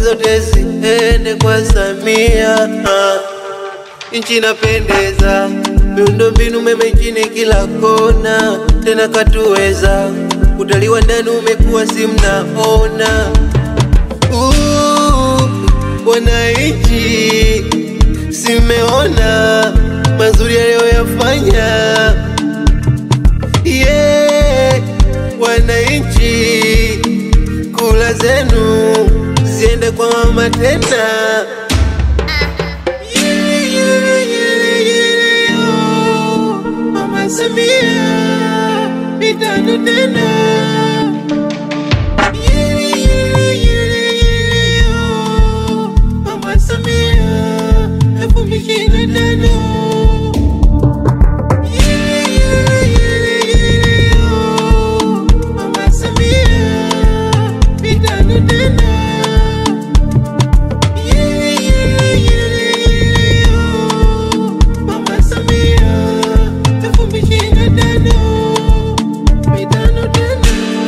zote ziende kwa Samia. Ah, Nchi inapendeza, miundombinu mema nchini kila kona, tena katuweza. Utalii wa ndani umekuwa si mnaona. Uh, Wananchi simeona mazuri aliyoyafanya. Yeah, wananchi kula zenu ziende kwa mama tena. Yele, yele, yele, yele, yo. Mama Samia mitano tena. Yele, yele, yele, yele, yo. Mama Samia elfu mbili ishirini na tano. Yele, yele, yele, yele, yo. Mama Samia mitano tena. Yele, yele, yele, yele, yo. Mama Samia elfu mbili ishirini na tano. Mitano tena.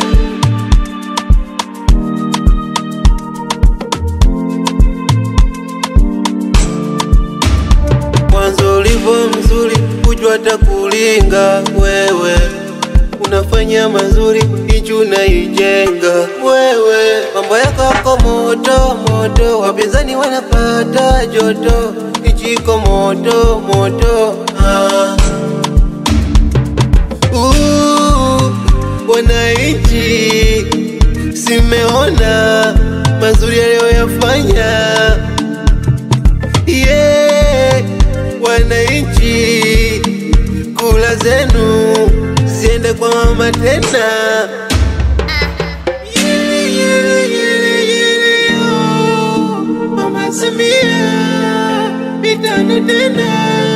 Mwanzo ulivyo mzuri, kujua hata kulinga wewe, unafanya mazuri, nchi unaijenga wewe. Mambo yako yako moto moto, wapinzani wanapata joto, nchi iko moto moto. Ah. Uh, wananchi simeona mazuri aliyoyafanya yeah, wananchi kula zenu ziende kwa mama tena. Yele, yele, yele, yele, yo. Mama Samia mitano tena.